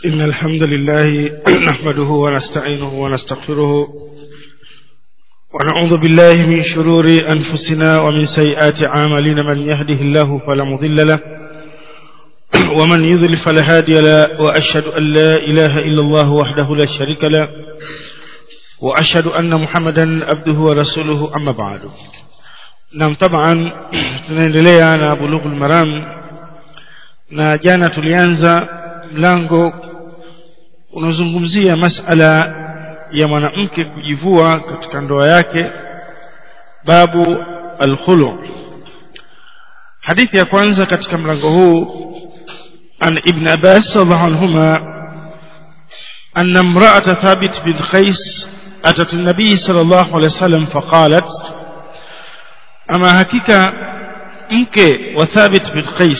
إن الحمد لله نحمده ونستعينه ونستغفره ونعوذ بالله من شرور أنفسنا ومن سيئات عاملين من يهده الله فلا مضل له ومن يضل فلا هادي له وأشهد أن لا إله إلا الله وحده لا شريك له وأشهد أن محمدا عبده ورسوله أما بعد نعم طبعا tunaendelea na bulughul maram na jana tulianza mlango unazungumzia masala ya mwanamke kujivua katika ndoa yake babu alkhulu hadithi ya kwanza katika mlango huu an ibn abbas radhiallahu anhuma anna imra'ata thabit bin qais atat an-nabi sallallahu alayhi wasallam faqalat ama hakika mke wa thabit bin qais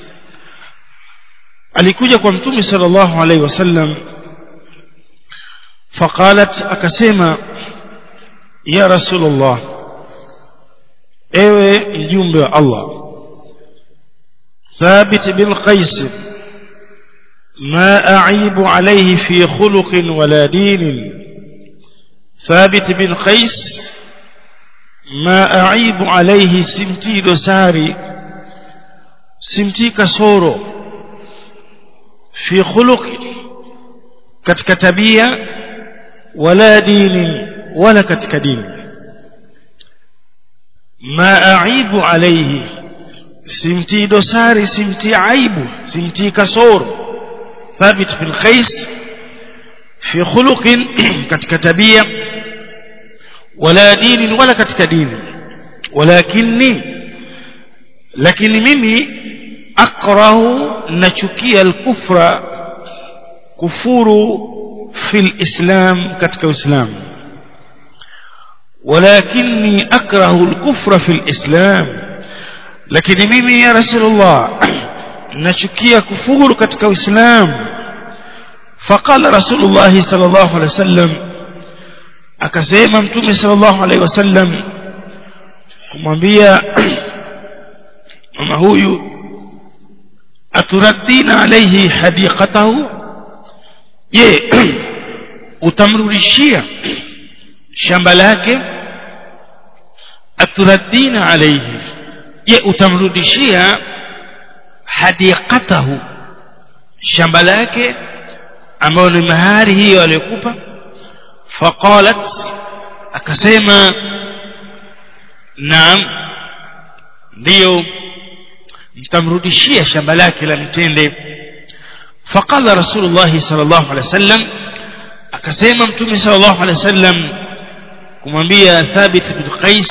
alikuja kwa mtume sallallahu alaihi wasallam faqalat akasema ya rasulullah ewe mjumbe wa Allah thabit bin qais ما أعيب عليه في خلق ولا دين ثابت بن قيس ما أعيب عليه سمتي دساري سمتي كسورو في خلق katika tabia wala dini wala katika dini ma aibu alayhi simti dosari simti aibu simti kasoro thabit bin qais fi khuluqin katika tabia wala dini wala katika dini walakinni lakini mimi akrahu nachukia al-kufra kufuru fil islam katika uislamu walakinni akrahu al-kufra fil islam lakini mimi ya rasulullah nachukia kufuru katika uislamu faqala rasulullah sallallahu alaihi wasallam akasema mtume sallallahu alaihi wasallam kumwambia mama huyu aturaddina alayhi hadiqatahu je utamrudishia shamba lake aturaddina alayhi je utamrudishia hadiqatahu shamba lake ambayo ni mahari hiyo aliyokupa faqalat akasema naam ndio mtamrudishia shamba lake la mtende faqala rasulullah sallallahu alaihi wasallam akasema mtume sallallahu alaihi wasallam kumwambia thabit bin qais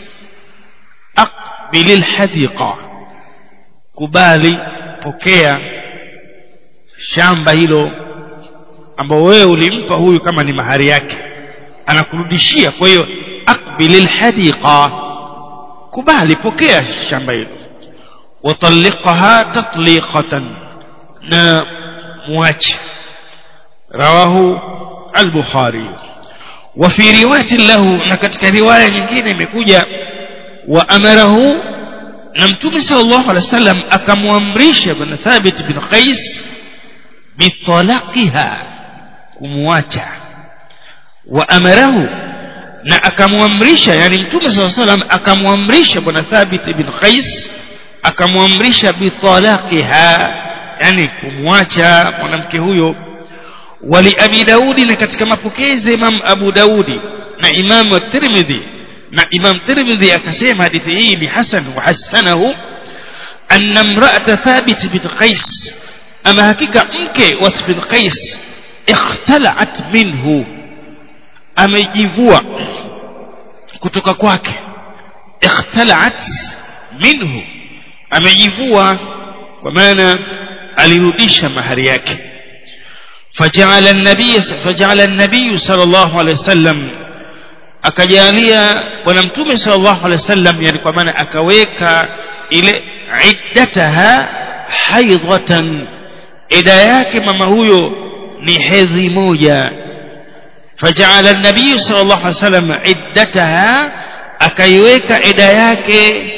aqbil alhadiqa kubali pokea shamba hilo ambao wewe ulimpa huyu kama ni mahari yake anakurudishia kwa hiyo aqbil alhadiqa kubali pokea shamba hilo وطلقها تطليقة نا مواجه رواه البخاري وفي رواية له نكتك رواية nyingine imekuja وأمره نمتم صلى الله عليه وسلم akamwamrisha bwana Thabit bin Qais bitalaqiha kumwacha وأمره na akamwamrisha yani mtume صلى الله عليه وسلم akamwamrisha bwana Thabit bin Qais akamwamrisha bitalaqiha yani kumwacha mwanamke huyo wali abi daudi na katika mapokezi imam abu daudi na imam at-tirmidhi na imam tirmidhi akasema hadithi hii ni hasan wa hasanahu anna imra'ata thabit bin qais ama hakika mke wa bin qais ikhtala'at minhu amejivua kutoka kwake ikhtala'at minhu amejivua kwa maana alirudisha mahari yake faja'ala an-nabiy faja'ala an-nabiy sallallahu alayhi wasallam akajalia bwana mtume sallallahu alayhi wasallam yani kwa maana akaweka ile iddataha haidhatan ida yake mama huyo ni hedhi moja faja'ala an-nabiy sallallahu alayhi wasallam iddataha akaiweka ida yake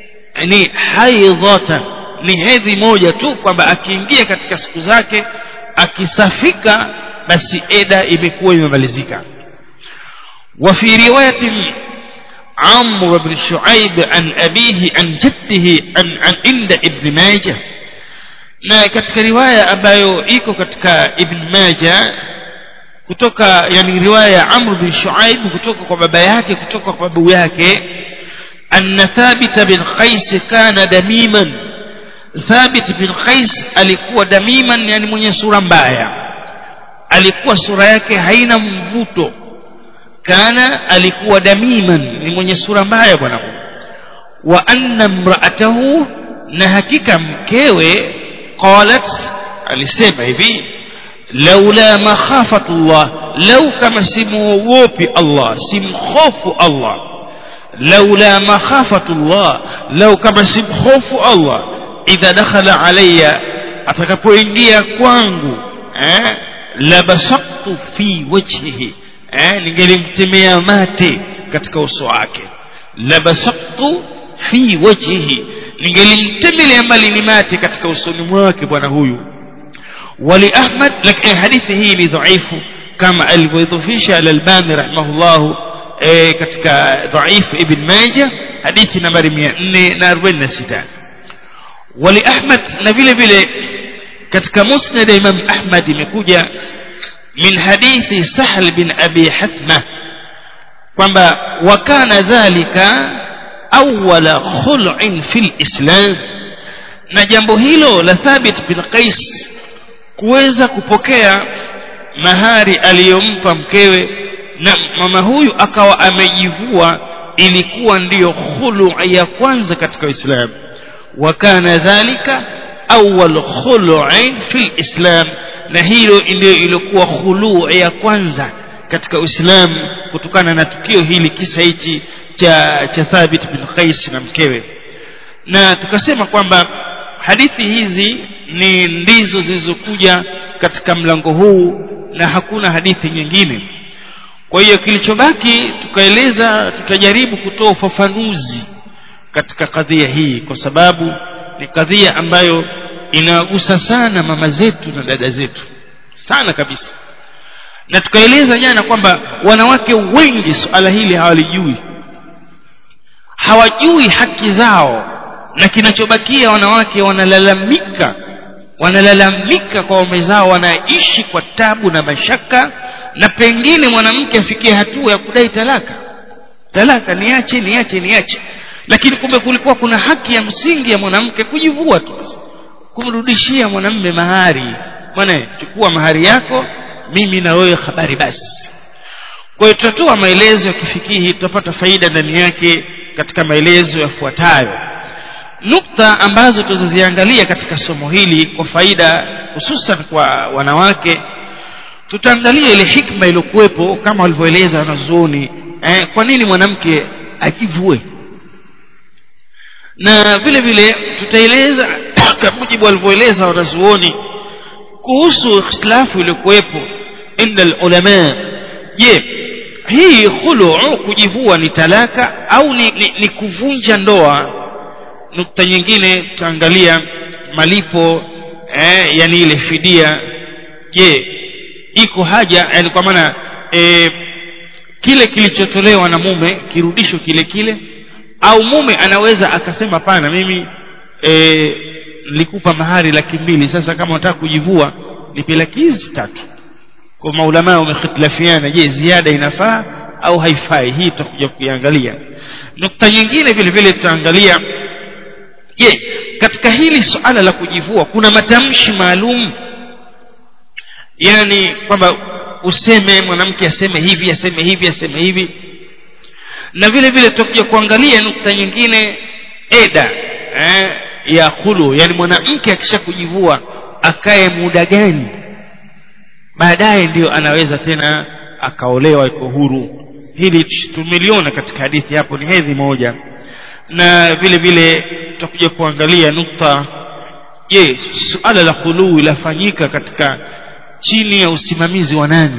ni haidhatan ni hedhi moja tu kwamba akiingia katika siku zake akisafika basi eda imekuwa imemalizika وفي رواية عمرو بن شعيب عن أبيه عن جده عن, عن عند ابن ماجه na katika riwaya ambayo iko katika ibn Majah kutoka yani riwaya ya Amr bin Shuaib kutoka kwa baba yake kutoka kwa babu yake anna Thabit bin Qais kana damiman Thabit bin Qais alikuwa damiman yani mwenye sura mbaya alikuwa sura yake haina mvuto kana alikuwa damiman ni mwenye sura mbaya bwana wa anna imra'atahu na hakika mkewe qalat alisema hivi laula makhafatullah lau kama simuogopi Allah simkhofu Allah laula makhafatullah lau kama simkhofu Allah idha dakhala alayya atakapoingia kwangu eh labasaqtu fi wajhihi eh ningelimtemea mate katika uso wake labasaqtu fi wajhihi ningelimtemelea mbali ni mate katika usoni mwake bwana huyu wali ahmad lakini hadithi hii ni dhaifu kama alivyoidhufisha al-albani rahimahullah eh, katika dhaif ibn majah hadithi nambari 446 wali ahmad na vile vile katika musnad imam ahmad imekuja min hadithi sahl bin abi hathma kwamba wakana dhalika awwala khul'in fil islam na jambo hilo la thabit bin qais kuweza kupokea mahari aliyompa mkewe na mama huyu akawa amejivua ilikuwa ndiyo khulu ya kwanza katika Uislamu wakana dhalika awwal khulu'in fil islam na hilo ndio ilikuwa khulu ya kwanza katika Uislamu kutokana na tukio hili kisa hichi cha cha Thabit bin Qais na mkewe na tukasema kwamba hadithi hizi ni ndizo zilizokuja katika mlango huu na hakuna hadithi nyingine kwa hiyo kilichobaki tukaeleza tutajaribu kutoa ufafanuzi katika kadhia hii kwa sababu ni kadhia ambayo inagusa sana mama zetu na dada zetu sana kabisa na tukaeleza jana kwamba wanawake wengi suala hili hawalijui hawajui haki zao na kinachobakia wanawake wanalalamika wanalalamika kwa waume zao wanaishi kwa tabu na mashaka na pengine mwanamke afikie hatua ya kudai talaka talaka niache niache niache lakini kumbe kulikuwa kuna haki ya msingi ya mwanamke kujivua tu kumrudishia mwanamme mahari bwana chukua mahari yako mimi na wewe habari basi kwa hiyo tutatoa maelezo ya kifikihi tutapata faida ndani yake katika maelezo yafuatayo nukta ambazo tuziziangalia katika somo hili kwa faida hususan kwa wanawake tutaangalia ile hikma iliyokuwepo kama walivyoeleza wanazuoni eh, kwa nini mwanamke ajivue na vile vile tutaeleza kwa mujibu walivyoeleza wanazuoni kuhusu ikhtilafu iliyokuwepo inda ulama je hii khulu kujivua ni talaka au ni, ni, ni kuvunja ndoa nukta nyingine tutaangalia malipo eh, yani ile fidia je iko haja yani kwa maana eh, kile kilichotolewa na mume kirudishwe kile kile au mume anaweza akasema pana mimi eh, nilikupa mahari laki mbili sasa kama unataka kujivua nipe laki hizi tatu kwa maulama wamekhitlafiana je ziada inafaa au haifai hii tutakuja kuiangalia nukta nyingine vile vile tutaangalia je katika hili suala la kujivua kuna matamshi maalum yani kwamba useme mwanamke aseme hivi aseme hivi aseme hivi na vile vile tutakuja kuangalia nukta nyingine eda eh, ya khulu yani mwanamke akisha kujivua akae muda gani baadaye ndio anaweza tena akaolewa iko huru hili tumeliona katika hadithi hapo ni hedhi moja na vile vile tutakuja kuangalia nukta je suala la khuluu lafanyika katika chini ya usimamizi wa nani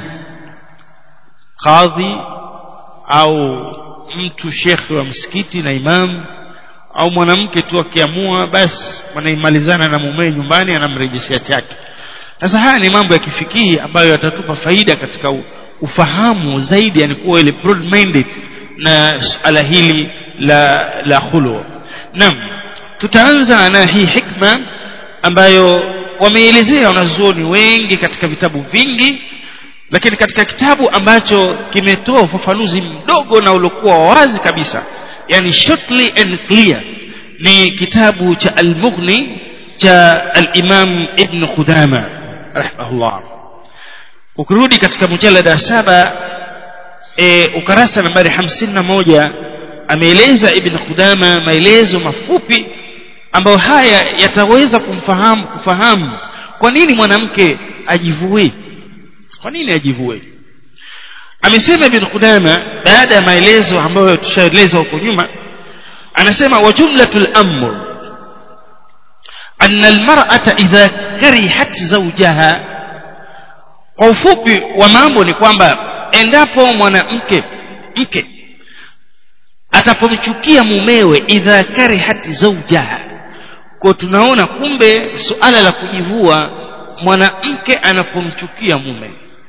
kadhi au mtu shekhe wa msikiti na imamu au mwanamke tu akiamua basi wanaimalizana na mumewe nyumbani anamrejeshea chake sasa haya ni mambo ya kifikii ambayo yatatupa faida katika ufahamu zaidi yani kuwa ile broad minded na suala hili la la khulu naam tutaanza na hii hikma ambayo wameelezea wanazuoni wengi katika vitabu vingi lakini katika kitabu ambacho kimetoa ufafanuzi mdogo na uliokuwa wazi kabisa yani shortly and clear ni kitabu cha al-Mughni cha al-Imam Ibn Qudama rahimahullah ukirudi katika mujallada saba e, ukarasa nambari hamsini na moja ameeleza Ibn Qudama maelezo mafupi ambayo haya yataweza kumfahamu kufahamu kwa nini mwanamke ajivue kwa nini ajivue amesema Ibn Qudama baada ya maelezo ambayo tushaeleza huko nyuma anasema wa jumlatul amr anna almar'ata idha karihat zawjaha kwa ufupi wa mambo ni kwamba endapo mwanamke mke atapomchukia mumewe idha karihat zawjaha kwa tunaona kumbe suala la kujivua mwanamke anapomchukia mume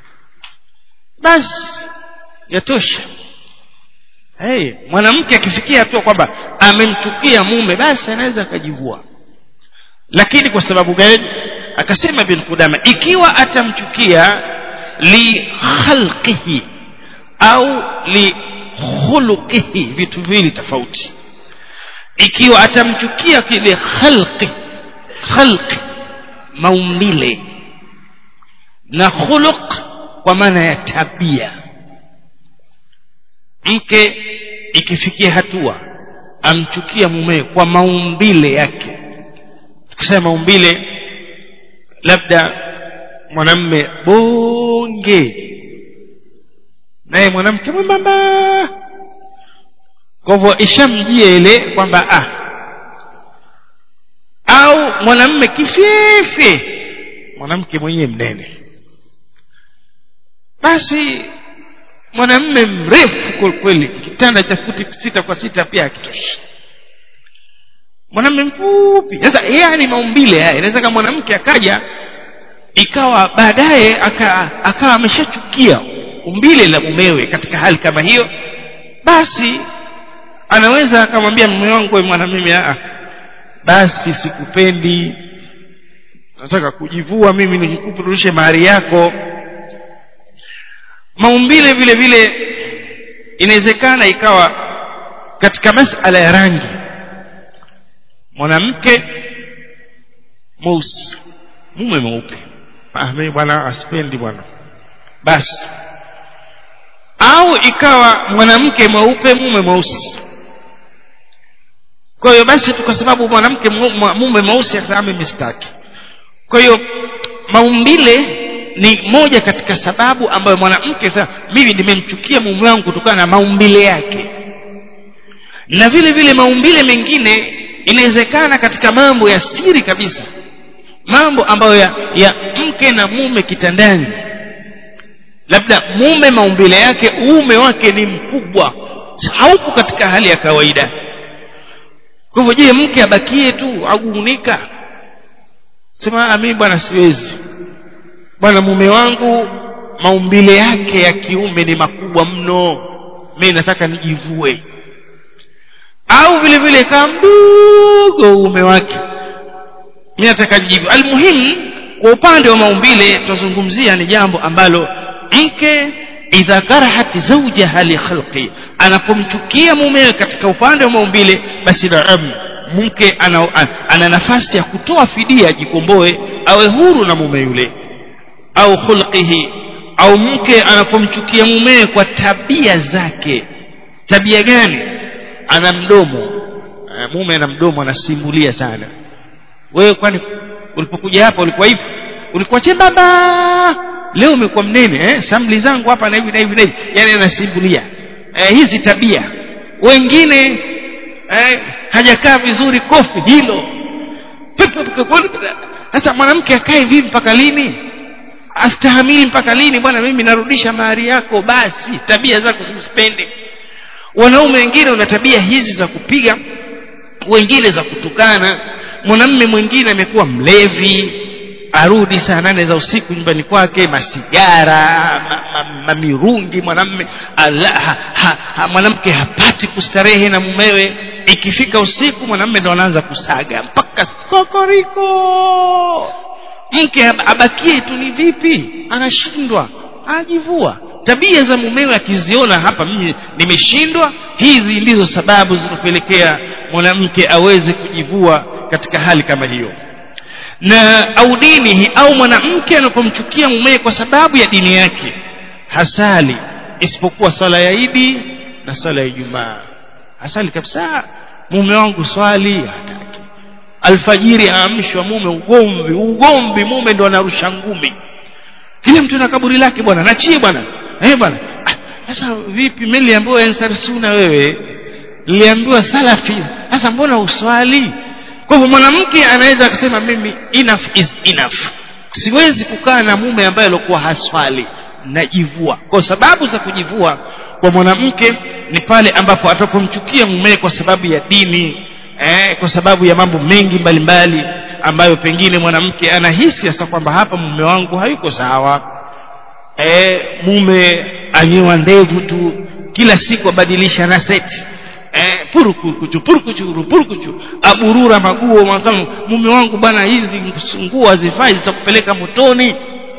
basi yatosha hey, mwanamke akifikia hatua kwamba amemchukia mume basi anaweza akajivua lakini kwa sababu gani akasema bin Qudama ikiwa atamchukia li khalqihi au li khuluqihi vitu viwili tofauti ikiwa atamchukia kile khalqi khalqi maumbile na khuluq kwa maana ya tabia mke ikifikia hatua amchukia mumewe kwa maumbile yake tukisema maumbile labda mwanamme bonge naye mwanamke mwembamba kwa hivyo ishamjia ile kwamba ah au mwanamme kifefe mwanamke mwenyewe mnene basi mwanamme mrefu kweli kitanda cha futi sita kwa sita pia hakitoshi mwanamme mfupi sasa yani maumbile haya inaweza kama mwanamke akaja ikawa baadaye akawa ameshachukia umbile la mumewe katika hali kama hiyo basi anaweza akamwambia mume wangu mwana mimi a basi sikupendi nataka kujivua mimi nikikupururishe mahari yako maumbile vile vile inawezekana ikawa katika masala ya rangi mwanamke mweusi mume mweupe ah mimi bwana asipendi bwana basi au ikawa mwanamke mweupe mume mweusi kwa hiyo basi tu kwa sababu mwanamke mume mweusi akasema mimi sitaki kwa hiyo maumbile ni moja katika sababu ambayo mwanamke sasa mimi nimemchukia mume wangu kutokana na maumbile yake na vile vile maumbile mengine inawezekana katika mambo ya siri kabisa mambo ambayo ya, ya mke na mume kitandani labda mume maumbile yake uume wake ni mkubwa hauko katika hali ya kawaida kwa hivyo je mke abakie tu aguunika sema mimi bwana siwezi bwana mume wangu maumbile yake ya kiume ni makubwa mno mimi nataka nijivue au vile vile kama mdogo uume wake mimi nataka nijivue almuhimu kwa upande wa maumbile tutazungumzia ni jambo ambalo mke idha karahat zawjaha li khalqi anapomchukia mumewe katika upande wa maumbile basi naam mke ana, ana nafasi ya kutoa fidia ajikomboe awe huru na mume yule au khulqihi au mke anapomchukia mumewe kwa tabia zake tabia gani ana mdomo mume ana mdomo anasimbulia sana wewe kwani ulipokuja hapa ulikuwa hivi ulikuwa chembamba leo umekuwa mnene eh samli zangu hapa na hivi na hivi na hivi yani anasimbulia eh, hizi tabia wengine eh, hajakaa vizuri kofi hilo sasa mwanamke akae vipi mpaka lini astahamili mpaka lini bwana mimi narudisha mahari yako basi tabia zako sizipende wanaume wengine wana tabia hizi za kupiga wengine za kutukana mwanamme mwingine amekuwa mlevi arudi saa nane za usiku nyumbani kwake masigara mamirungi ma, ma mwanamme ha, ha, ha, mwanamke hapati kustarehe na mumewe ikifika usiku mwanamme ndo anaanza kusaga mpaka kokoriko mke abakie tu ni vipi anashindwa ajivua tabia za mumewe akiziona hapa mimi nimeshindwa hizi ndizo sababu zinapelekea mwanamke aweze kujivua katika hali kama hiyo na au dinihi au mwanamke anapomchukia mumewe kwa sababu ya dini yake hasali isipokuwa sala ya idi na sala ya ijumaa hasali kabisa mume wangu swali hataki alfajiri aamshwa mume ugomvi ugomvi mume ndo anarusha ngumi kila mtu na kaburi lake bwana nachie bwana eh bwana sasa vipi mimi niliambiwa ansar suna wewe niliambiwa salafi sasa mbona uswali kwa hivyo mwanamke anaweza kusema mimi enough is enough siwezi kukaa na mume ambaye alikuwa haswali najivua kwa sababu za kujivua kwa mwanamke ni pale ambapo atapomchukia mume kwa sababu ya dini eh, kwa sababu ya mambo mengi mbalimbali mbali, ambayo pengine mwanamke anahisi sasa kwamba hapa mume wangu hayuko sawa eh, mume anyewa ndevu tu kila siku abadilisha na seti eh, purukuchu purukuchu purukuchu aburura maguo makamu mume wangu bwana hizi nguo hazifai zitakupeleka motoni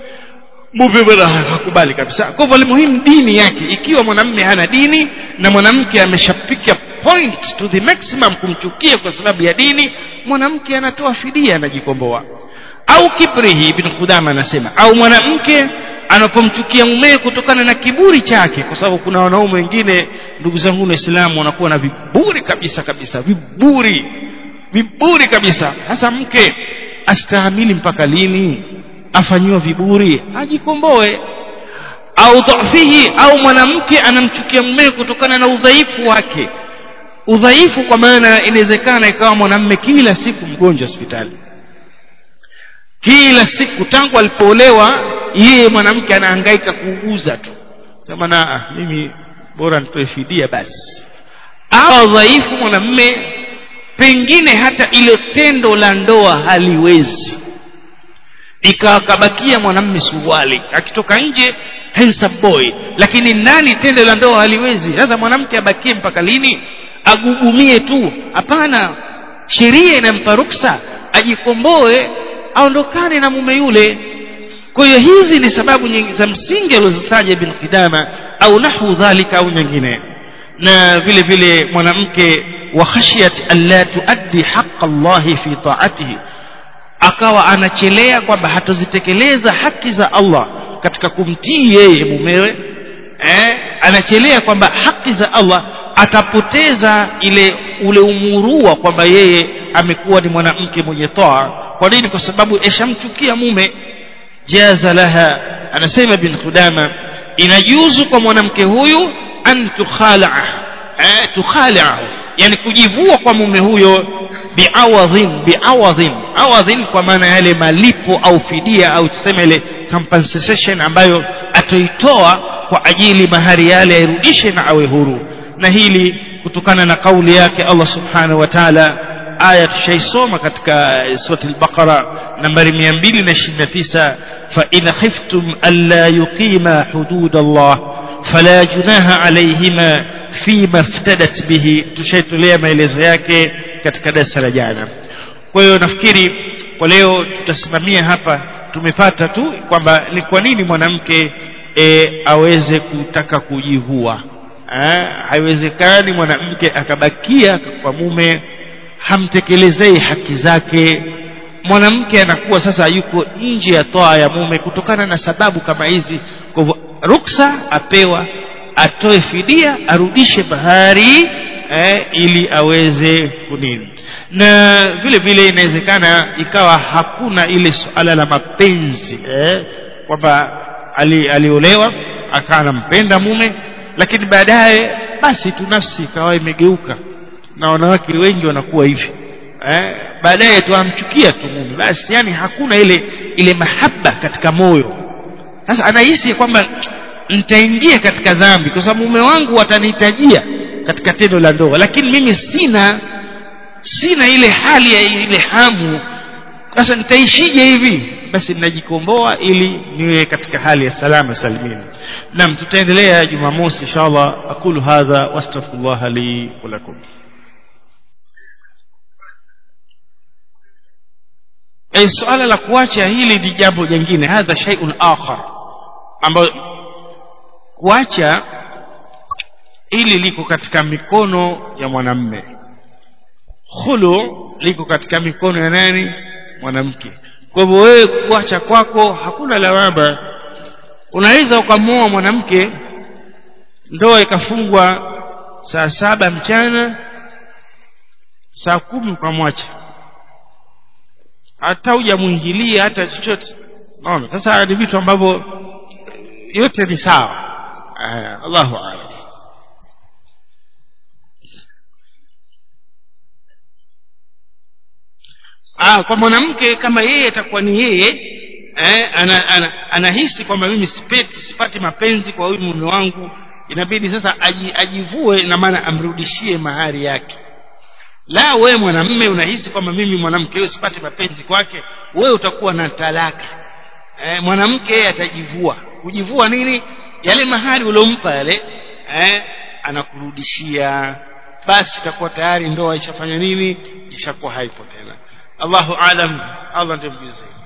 mume bwana hakubali kabisa kwa hivyo muhimu dini yake ikiwa mwanamme hana dini na mwanamke ameshapika point to the maximum kumchukia kwa sababu ya dini mwanamke anatoa fidia anajikomboa au kibrihi ibn Qudama anasema au mwanamke anapomchukia mumewe kutokana na kiburi chake kwa sababu kuna wanaume wengine ndugu zangu waislamu wanakuwa na viburi kabisa kabisa viburi viburi kabisa hasa mke astahamili mpaka lini afanyiwa viburi ajikomboe au dhafihi au mwanamke anamchukia mumewe kutokana na udhaifu wake udhaifu kwa maana inawezekana ikawa mwanamme kila siku mgonjwa hospitali kila siku tangu alipoolewa yeye mwanamke anahangaika kuuguza tu sema na ah, mimi bora nitoe fidia basi au dhaifu mwanamme pengine hata ile tendo la ndoa haliwezi ikakabakia mwanamme suruali akitoka nje handsome boy lakini nani tendo la ndoa haliwezi sasa mwanamke abakie mpaka lini agugumie tu hapana sheria inampa ruksa ajikomboe aondokane na mume yule kwa hiyo hizi ni sababu nyingi za msingi alizozitaja ibn Qidama au nahu dhalika au nyingine na vile vile mwanamke wa khashiyat alla tuaddi haqq Allah fi ta'atihi akawa anachelea kwamba hatozitekeleza haki za Allah katika kumtii yeye mumewe eh, anachelea kwamba haki za Allah atapoteza ile ule umurua kwamba yeye amekuwa ni mwanamke mwenye toa kwa nini kwa sababu eshamchukia mume jaza laha anasema ibn Qudama inajuzu kwa mwanamke huyu an tukhala eh, tukhala yani kujivua kwa mume huyo biawadhin biawadhin awadhin kwa maana yale malipo au fidia au tuseme ile compensation ambayo atoitoa kwa ajili mahari yale airudishe na awe huru na hili kutokana na kauli yake Allah subhanahu wa ta'ala aya tushaisoma katika sura al-Baqara nambari 229 fa in khiftum alla yuqima hudud Allah fala junaha alayhima fima iftadat bihi tushaitolea maelezo yake katika darasa la jana kwa hiyo nafikiri kwa leo tutasimamia hapa tumepata tu kwamba ni kwa nini mwanamke e, aweze kutaka kujivua haiwezekani mwanamke akabakia kwa mume hamtekelezei haki zake mwanamke anakuwa sasa yuko nje ya toa ya mume kutokana na sababu kama hizi kwa hivyo ruksa apewa atoe fidia arudishe bahari eh, ili aweze kunini na vile vile inawezekana ikawa hakuna ile suala la mapenzi eh, kwamba ali, aliolewa akawa anampenda mume lakini baadaye basi tu nafsi ikawa imegeuka na wanawake wengi wanakuwa hivi eh, baadaye tu amchukia tu mume basi yani hakuna ile ile mahaba katika moyo sasa anahisi kwamba nitaingia katika dhambi kwa sababu mume wangu atanihitajia katika tendo la ndoa lakini mimi sina sina ile hali ya ile hamu sasa nitaishije hivi basi ninajikomboa ili niwe katika hali ya salama salimini naam tutaendelea jumamosi inshallah aqulu hadha wastaghfirullah li wa lakum e, suala la kuacha hili ni jambo jingine hadha shay'un akhar ambayo kuacha hili liko katika mikono ya mwanamme khulu liko katika mikono ya nani mwanamke kwa hivyo wewe kuacha kwako hakuna lawama unaweza ukamwoa mwanamke ndoa ikafungwa saa saba mchana saa kumi ukamwacha hata hujamwingilia hata chochote naona sasa ni vitu ambavyo yote ni sawa Allahu a'lam ah, kwa mwanamke kama yeye atakuwa ni yeye eh, ana, ana, anahisi kwamba mimi sipeti sipati mapenzi kwa huyu mume wangu inabidi sasa aji, ajivue na maana amrudishie mahari yake la wewe mwanamme unahisi kwamba mimi mwanamke huyo sipati mapenzi kwake wewe utakuwa na talaka eh, mwanamke yeye atajivua kujivua nini yale mahari uliompa yale eh, anakurudishia basi itakuwa tayari ndoa ishafanya nini ishakuwa haipo tena Allahu alam Allah ndiye mjuzi